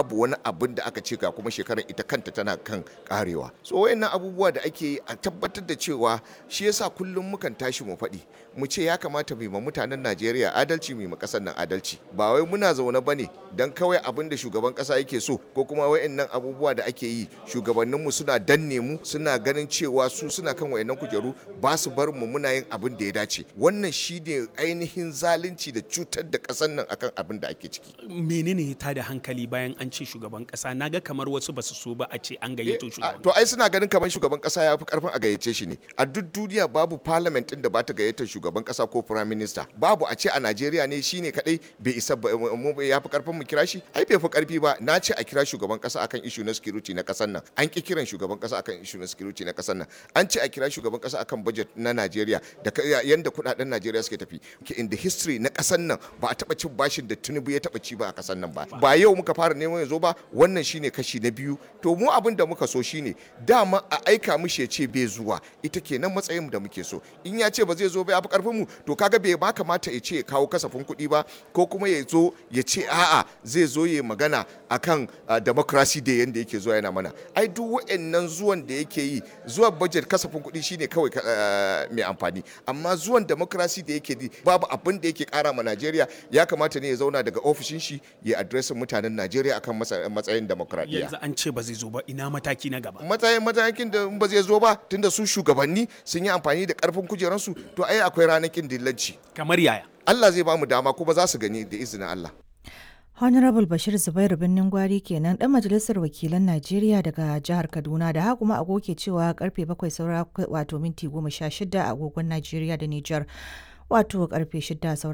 babu wani abin da aka ce ga kuma shekarar ita kanta tana kan karewa so wayannan abubuwa da ake yi a tabbatar da cewa shi yasa kullum mukan tashi mu faɗi mu ce ya kamata mu ma mutanen Najeriya adalci mu ma ƙasar nan adalci ba wai muna zaune bane dan kawai abin da shugaban ƙasa yake so ko kuma wayannan abubuwa da ake yi shugabanninmu suna danne mu suna ganin cewa su suna kan wayannan kujeru ba su bar mu muna yin abin da ya dace wannan shi ne ainihin zalunci da cutar da ƙasar nan akan abin da ake ciki menene ta da hankali bayan an ce shugaban kasa naga kamar wasu basu so ba a ce an gayyato shugaban to ai suna ganin kamar shugaban kasa ya fi karfin a gayyace shi ne a duk duniya babu parliament din da ba ta gayyatar shugaban kasa ko prime minister babu a ce a Najeriya ne shine kadai bai isa mu ya fi karfin mu kira shi ai bai fi karfi ba na ce a kira shugaban kasa akan issue na security na kasar nan an ki kiran shugaban kasa akan issue na security na kasar nan an ce a kira shugaban kasa akan budget na Najeriya da yanda kudaden Najeriya suke tafi in the history na kasar nan ba a taba cin bashin da Tinubu ya taba ci ba a kasar nan ba ba yau muka fara neman ya zo ba wannan shine kashi na biyu to mu abin da muka so shine dama a aika mishi ya ce bai zuwa ita kenan matsayin da muke so in ya ce ba zai zo ba ya fi karfin mu to kaga bai ba kamata ya ce ya kawo kasafin kuɗi ba ko kuma ya zo ya ce a'a zai zo ya magana akan democracy da yanda yake zuwa yana mana ai duk wa'annan zuwan da yake yi zuwa budget kasafin kuɗi shine kawai mai amfani amma zuwan democracy da yake yi babu abin da yake kara ma Najeriya ya kamata ne ya zauna daga ofishin shi ya adresin mutanen Najeriya akan matsayin demokradiyya yanzu an ce ba zai zo ba ina mataki na gaba matsayin matakin da ba zai zo ba tunda su shugabanni sun yi amfani da karfin kujeransu to ai akwai ranakin dillanci kamar yaya Allah zai ba mu dama kuma za su gani da izinin Allah Honorable Bashir Zubairu Birnin Gwari kenan dan majalisar wakilan Najeriya daga jihar Kaduna da haka kuma agoke cewa karfe 7 saura wato minti 16 a agogon Najeriya da Nijar wato karfe 6 saura